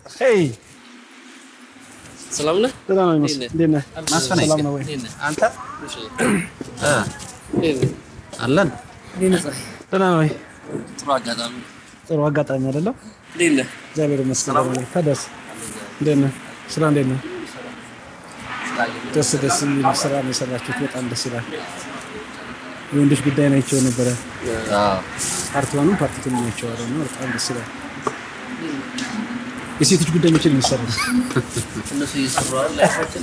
ሄይ ሰላም ነህ? ደህና ነው ይመስል። እንዴት ነህ? መስፍን ሰላም ነው ወይ? አንተ እሺ። እ አለን ደህና ነው ወይ? ጥሩ አጋጣሚ ጥሩ አጋጣሚ አይደለም? እንዴት ነህ? እግዚአብሔር ይመስገን። ደህና ነኝ። ታዲያስ እንዴት ነህ? ስራ እንዴት ነው? ደስ ደስ የሚል ስራ ነው የሰራችሁት። በጣም ደስ ይላል። የወንዶች ጉዳይ ናቸው ነበረ። አዎ ፓርቲ ዋንም ፓርቲ ቱን ናቸው አለ እና በጣም ደስ ይላል። የሴቶች ጉዳይ መቼ ነው የሚሰሩት? እነሱ እየሰሩ አይደል? ላይፋችን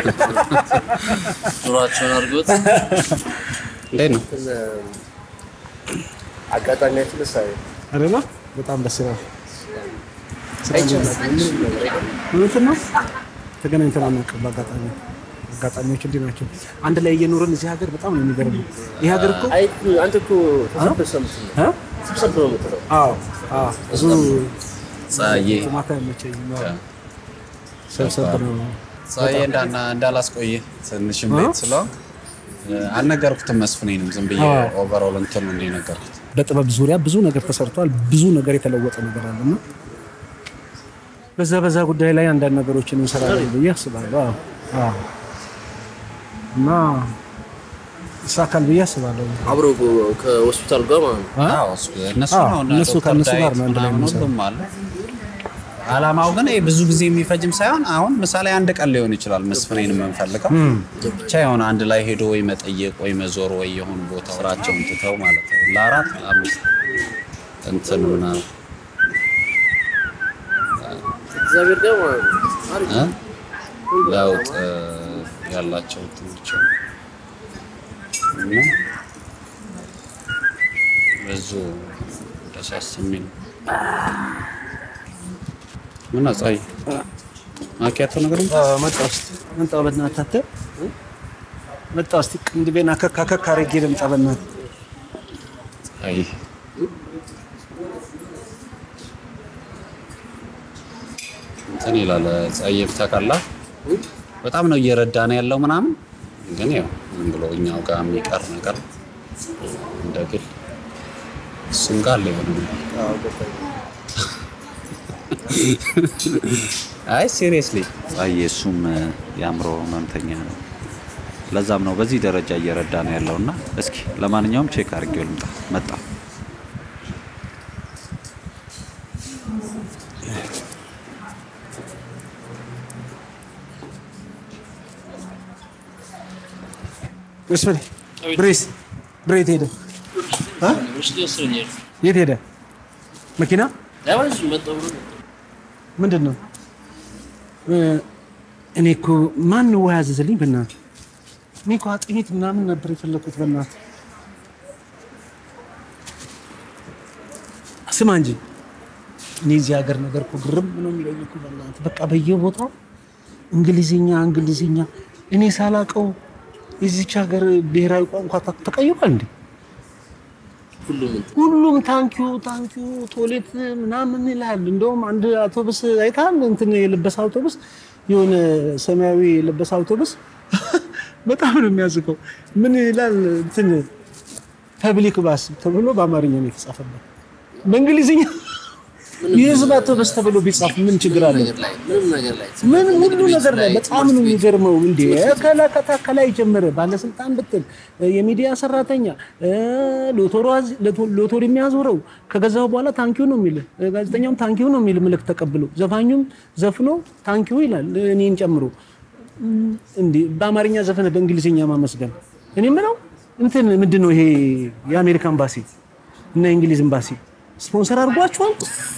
ኑሯቸውን አድርጎት እንዴት ነው? አጋጣሚያችን ሳይ አይደለ? በጣም ደስ ይላል። እውነትን ነው። ተገናኝተን አናውቅም። በአጋጣሚ አጋጣሚዎች እንዲህ ናቸው። አንድ ላይ እየኖርን እዚህ ሀገር በጣም ነው የሚገርመው። ይህ ሀገር እኮ አይ አንተ እኮ ተሰብሰብ የምትለው እ? ሰብሰብ ነው የምትለው አዎ አዎ ብዙ ፀሐዬ ማታ አይመቸኝም። አዎ። ሰብሰብ ነው ፀሐዬ እንዳና እንዳላስቆየ ትንሽም ቤት ስለሆንክ እ፣ አልነገርኩትም መስፍኔንም ዝም ብዬ አዎ። ኦቨርኦል እንትን ነው የነገርኩት። በጥበብ ዙሪያ ብዙ ነገር ተሰርቷል። ብዙ ነገር የተለወጠ ነገር አለና በዛ በዛ ጉዳይ ላይ አንዳንድ ነገሮችን እንሰራለን ብዬ አስባለሁ። አዎ አዎ። እና ይሳካል ብዬ አስባለሁ። አብሮ ከሆስፒታል ጋር ማለት ነው። አ? አዎ፣ እሱ እነሱ አዎ፣ ነው እና እነሱ ዶክተር ከእነሱ ጋር ዳዊት ነው አንድ ላይ ምናምን የምንሰራው። ሁሉም አለ። አላማው ግን ይሄ ብዙ ጊዜ የሚፈጅም ሳይሆን አሁን ምሳሌ አንድ ቀን ሊሆን ይችላል መስፍኔን የምንፈልገው ብቻ የሆነ አንድ ላይ ሄዶ ወይ መጠየቅ ወይ መዞር ወይ የሆኑ ቦታ ስራቸውን ትተው ማለት ነው ለአራት ለአምስት እንትን ምናምን እግዚአብሔር ጋር ማለት ነው። አሪፍ እ? ለውጥ እ፣ ያላቸው እንትኖች አሉ። እና ብዙ ደሳስ የሚል ምን አጻይ ማኪያቶ ነገር ነው? መጣ ውስጥ መጣ በእናትህ አተ መጣ ውስጥ ቅንድቤን አከክ አከክ አድርጌ ልምጣ በእናትህ አይ እንትን ይላል ጸየፍ ታውቃላ። በጣም ነው እየረዳ ነው ያለው ምናምን፣ ግን ያው ዝም ብሎ እኛው ጋር የሚቀር ነገር እንደ ግል እሱም ጋር አለ የሆነ ነገር። አይ ሲሪየስሊ ጸየ እሱም የአእምሮ ህመምተኛ ነው። ለዛም ነው በዚህ ደረጃ እየረዳ ነው ያለውና እስኪ ለማንኛውም ቼክ አድርጌው ልምጣ። መጣ መስፍኔ ብሬስ ብሬት ሄደ እ? ውስጥ ይወስደኛል። የት ሄደ መኪና ለምን እሱ መጣሁ ብሎ ነው። ምንድን ነው እ፣ እኔ እኮ ማን ነው ውሃ ያዘዘልኝ በእናትህ እኔ እኮ አጥሚት ምናምን ነበር የፈለኩት በእናትህ ስማ እንጂ እኔ እዚህ ሀገር ነገር እኮ ግርም ነው የሚለኝ እኮ በእናትህ በቃ በየቦታው እንግሊዝኛ እንግሊዝኛ እኔ ሳላቀው የዚች ሀገር ብሔራዊ ቋንቋ ታ- ተቀይሯል እንዴ ሁሉም እንትን ሁሉም ታንኪዩ ታንኪዩ ቶሌት ምናምን ይላል። እንደውም አንድ አውቶቡስ አይታል እንትን የለበሰ አውቶቡስ የሆነ ሰማያዊ የለበሰ አውቶቡስ በጣም ነው የሚያዝቀው። ምን ይላል እንትን ፐብሊክ ባስ ተብሎ በአማርኛ ነው የተጻፈበት። በእንግሊዝኛ የህዝብ አውቶቡስ ተብሎ ቢጻፍ ምን ችግር አለ? ነገር ላይ ምንም ነገር ላይ ምን ሁሉ ቤት ነገር ላይ ላይ፣ በጣም ነው ትምህርት ቤት፣ የሚገርመው። እንዴ ከላከታ ከላይ ጀመረ ባለስልጣን ብትል የሚዲያ ሰራተኛ እ፣ ሎቶሮ አዝ- ሎቶ- ሎቶሪ የሚያዞረው ከገዛው በኋላ ታንኪዩ ነው የሚል ጋዜጠኛውም ታንኪዩ ነው የሚል ምልክት ተቀብሎ ዘፋኙም ዘፍኖ ታንኪዩ ይላል እኔን ጨምሮ። እም፣ እንዴ በአማርኛ ዘፈነ በእንግሊዝኛ ማመስገን። እኔ የምለው እንትን ምንድን ነው ይሄ የአሜሪካ ኤምባሲ እና የእንግሊዝ ኤምባሲ ስፖንሰር አድርጓቸዋል።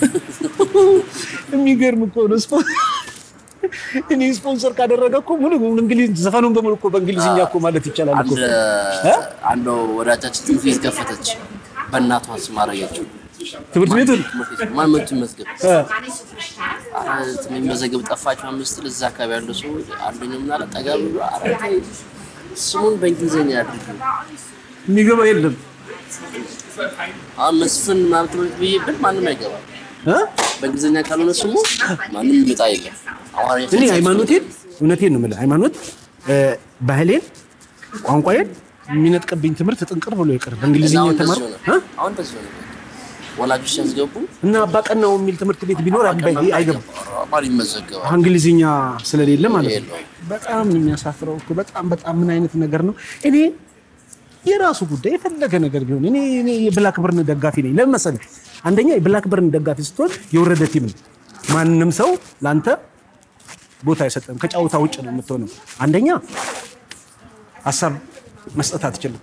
የሚገርም እኮ ነው ስፖ እኔ ስፖንሰር ካደረገ እኮ ሙሉ እንግሊዝ ዘፈኑን በሙሉ እኮ በእንግሊዝኛ እኮ ማለት ይቻላል እኮ። አንድ አንዷ ወዳጃችን ትምህርት ቤት ከፈተች። በእናቷ ስም አደረገችው። ትምህርት ቤቱን ትምህርት ቤት ማን መቶ ይመዝገብ? እ፣ ኧረ እንትን የሚመዘገብ ጠፋቸው። አምስት ልጅ እዛ አካባቢ ያለው ሰው አንደኛው ምን አለ ጠጋ ብሎ ኧረ ተይ ስሙን በእንግሊዝኛ ያድርግ። የሚገባ የለም አሁን መስፍን ምናምን ትምህርት ብዬ ብል ማንም አይገባም። እ? በእንግሊዝኛ ካልሆነ ስሙ ማንም ይመጣ የለም። አማርኛ እኔ ሃይማኖቴን እውነቴን ነው የምልህ ሃይማኖት እ፣ ባህሌን ቋንቋዬን የሚነጥቅብኝ ትምህርት ጥንቅር ብሎ ይቅር በእንግሊዝኛ አሁን የተማርኩ እንደዚህ ሆነ። እ? አሁን እንደዚህ ሆነ። ወላጆች ሲያስገቡ እና አባቀናው የሚል ትምህርት ቤት ቢኖር አይገባም። ቋንቋን ይመዘገባል። እንግሊዝኛ ስለሌለ ማለት ነው። የለውም። በጣም ነው የሚያሳፍረው እኮ በጣም በጣም ምን አይነት ነገር ነው? እኔ የራሱ ጉዳይ የፈለገ ነገር ቢሆን እኔ እኔ የብላክ በርን ደጋፊ ነኝ። ለምን መሰለህ? አንደኛ የብላክ በርን ደጋፊ ስትሆን የወረደ ቲም ነው። ማንም ሰው ለአንተ ቦታ አይሰጥም። ከጨዋታ ውጭ ነው የምትሆነው። አንደኛ ሀሳብ መስጠት አትችልም።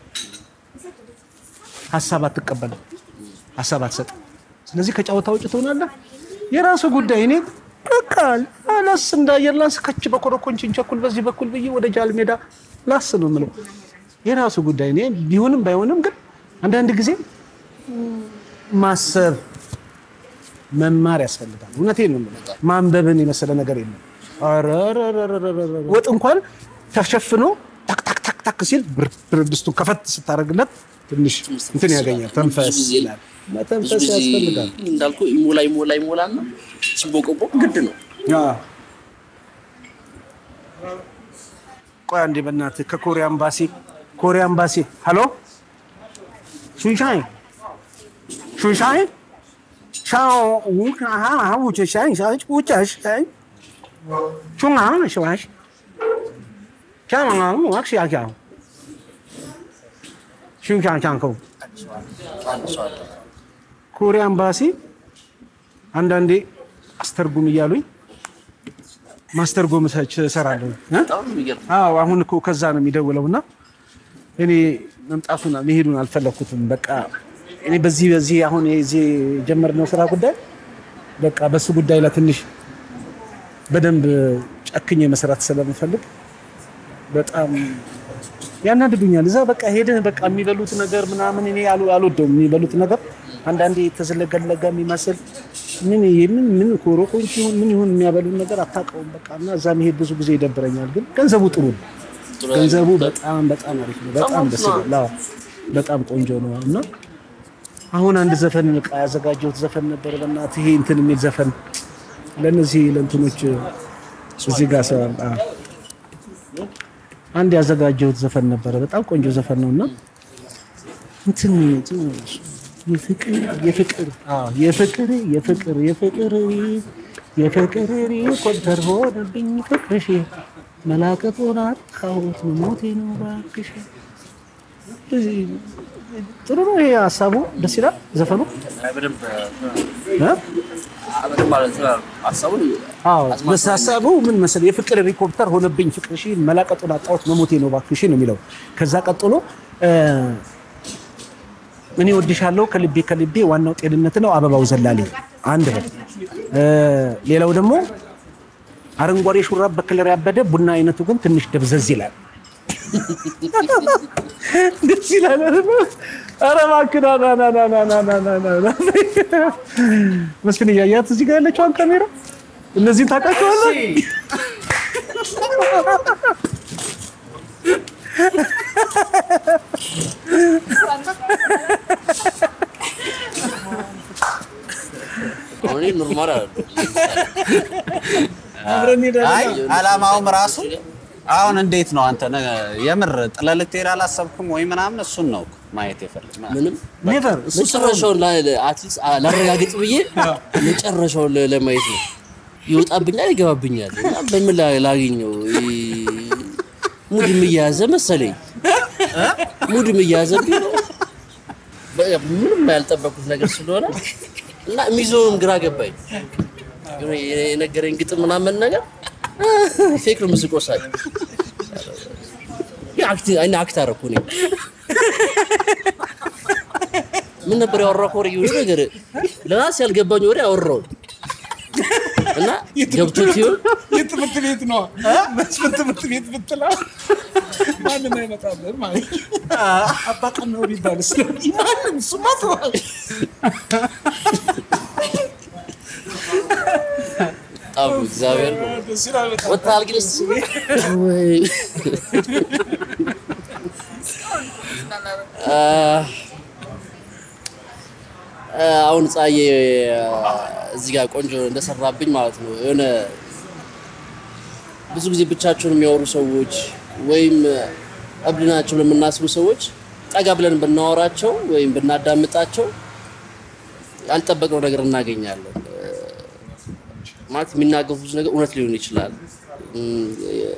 ሀሳብ አትቀበልም። ሀሳብ አትሰጥም። ስለዚህ ከጨዋታ ውጭ ትሆናለህ። የራሱ ጉዳይ። እኔ በቃ ላስ እንዳየር ላስ ከች በኮረኮንችን ቸኩል በዚህ በኩል ብዬ ወደ ጃል ሜዳ ላስ ነው የምለው። የራሱ ጉዳይ። እኔ ቢሆንም ባይሆንም ግን አንዳንድ ጊዜ ማሰብ መማር ያስፈልጋል። እውነቴን ነው የምለው። ማንበብን የመሰለ ነገር የለም። ኧረ ኧረ ኧረ ኧረ ኧረ ወጥ እንኳን ተሸፍኖ ታክ ታክ ታክ ታክ ሲል ብር- ብረት ድስቱን ከፈት ስታደርግለት ትንሽ እንትን ያገኛል። ተንፈስ ብዙ ጊዜ ይላል። ብዙ መተንፈስ ጊዜ ያስፈልጋል። እንዳልኩ ይሞላ ይሞላ ይሞላና ሲቦቀቦቅ ግድ ነው። ቆይ አንዴ በእናትህ ከኮሪያ ኤምባሲ ኮሪያ ኤምባሲ ሀሎ ሹንሻይ ሹንሻይ ሻው ውክ አሃ አሃ ውቸ ሻይ ሻይ ውቸ ሻይ ሹንጋ ሽዋሽ ሻማ ዋክሽ ያኪያ ሹንሻን ሻንከው አንድ ሰው አለ። ኮሪያ ኤምባሲ አንዳንዴ አስተርጉም እያሉኝ ማስተርጎም እሰራለሁ እ? በጣም ነው የሚገርም። አዎ አሁን እኮ ከዛ ነው የሚደውለው እና እኔ መምጣቱን መሄዱን አልፈለኩትም። በቃ እኔ በዚህ በዚህ አሁን የዚህ የጀመርነው ስራ ጉዳይ በቃ በሱ ጉዳይ ላይ ትንሽ በደንብ ጨክኜ መስራት ስለምፈልግ በጣም ያናድዱኛል። እዛ በቃ ሄደህ በቃ የሚበሉት ነገር ምናምን እኔ አሉ- አልወደውም። የሚበሉት ነገር አንዳንዴ የተዘለገለገ የሚመስል ምን ምን ምን ኮሮኮንች ይሁን ምን ይሁን የሚያበሉን ነገር አታውቀውም። በቃ እና እዛ መሄድ ብዙ ጊዜ ይደብረኛል። ግን ገንዘቡ ጥሩ ነው። ጥሩ ገንዘቡ በጣም በጣም አሪፍ ነው። በጣም ደስ ይላል። አዎ በጣም ቆንጆ ነው እና አሁን አንድ ዘፈን በቃ ያዘጋጀሁት ዘፈን ነበር። በእናትህ ይሄ እንትን የሚል ዘፈን ለእነዚህ ለእንትኖች እዚህ ጋር ሰው አዎ አንድ ያዘጋጀሁት ዘፈን ነበረ። በጣም ቆንጆ ዘፈን ነው እና እንትን የፍቅር የፍቅር አዎ የፍቅር የፍቅር የፍቅር የፍቅር ኮንተር ሆነብኝ ፍቅርሽ መላቀጡን አጣሁት ሞቴ ነው እባክሽ። ጥሩ ነው ይሄ ሀሳቡ፣ ደስ ይላል ዘፈኑ በደንብ እ? በደንብ ማለት ነው ሀሳቡን አዎ በስ ሀሳቡ ምን መሰለህ የፍቅር ሄሊኮፕተር ሆነብኝ ፍቅርሽ መላቀጡን አጣሁት መሞቴ ነው እባክሽ ነው የሚለው። ከዛ ቀጥሎ እ፣ እኔ ወድሻለሁ ከልቤ ከልቤ ዋናው ጤንነት ነው አበባው ዘላሌ አንድ ነው። እ፣ ሌላው ደግሞ አረንጓዴ ሹራብ በከለር ያበደ ቡና አይነቱ ግን ትንሽ ደብዘዝ ይላል። ደስ ይላል። ኧረ እባክህ ና ና ና ና ና ና ና ና ና። መስፍን እያያት እዚህ ጋር ያለችዋን ካሜራ እነዚህን ታውቃቸዋለህ? አሁን እኔ ኖርማል አለ አብረን እንሄዳለን። አይ አላማውም ራሱ አሁን እንዴት ነው አንተ ነገ የምር ጥለህ ልትሄድ አላሰብኩም ወይ ምናምን እሱን ነው እኮ ማየት የፈለግ ምንም ኔቨር እሱ መጨረሻውን አትሊስት ላረጋግጥ ብዬ መጨረሻውን ለ- ለማየት ነው። ይወጣብኛል፣ ይገባብኛል እና በምን ላ- ላገኘው ይሄ ሙድም እየያዘ መሰለኝ ሙድም እየያዘብኝ ነው። በቃ ምንም ያልጠበኩት ነገር ስለሆነ እና የሚዞንም ግራ ገባኝ። የሆነ የነገረኝ ግጥም ምናምን ነገር ፌክ ነው ምስቆ ሳቅ አይነ አክት አደረኩ እኔ ምን ነበር ያወራው ወሬ የሆነ ነገር ለራስ ያልገባኝ ወሬ አወራው እና ገብቶት ይሆን የትምህርት ቤት ነው መስፍን ትምህርት ቤት ብትላ ማንም አይመጣለን ማለት አባቀን ነው ሊባል ስለዚህ ማንም እሱማ ተዋል በጣም እግዚአብሔር ነው ደስ ይላል በጣም ወጣል ግን እስኪ ወይ አ አሁን ፀሐዬ እዚህ ጋር ቆንጆ እንደሰራብኝ ማለት ነው። የሆነ ብዙ ጊዜ ብቻቸውን የሚያወሩ ሰዎች ወይም እብድ ናቸው ለምናስቡ ሰዎች ጠጋ ብለን ብናወራቸው ወይም ብናዳምጣቸው ያልጠበቅነው ነገር እናገኛለን። ማለት የሚናገሩት ነገር እውነት ሊሆን ይችላል። እም፣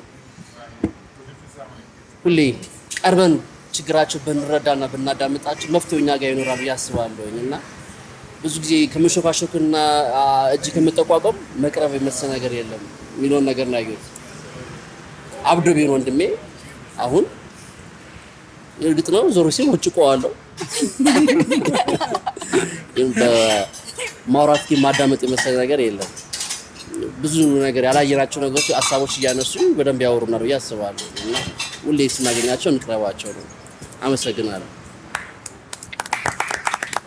ሁሌ ቀርበን ችግራቸው ብንረዳና ብናዳምጣቸው መፍትሄው እኛ ጋር ይኖራል ብዬ አስባለሁኝ እና ብዙ ጊዜ ከመሾካሾክና አ፣ እጅ ከመጠቋቋም መቅረብ የመሰለ ነገር የለም የሚለውን ነገር ነው ያየሁት። አብዶ ቢሆን ወንድሜ አሁን እርግጥ ነው ዞሮ ሲል ውጭ ቆዋለሁ ግን በማውራት ግን ማዳመጥ የመሰለ ነገር የለም። ብዙ ነገር ያላየናቸው ነገሮች ሀሳቦች እያነሱ በደንብ ያወሩናል ብዬ አስባለሁ እና ሁሌ ስናገኛቸው እንቅረባቸው ነው። አመሰግናለሁ።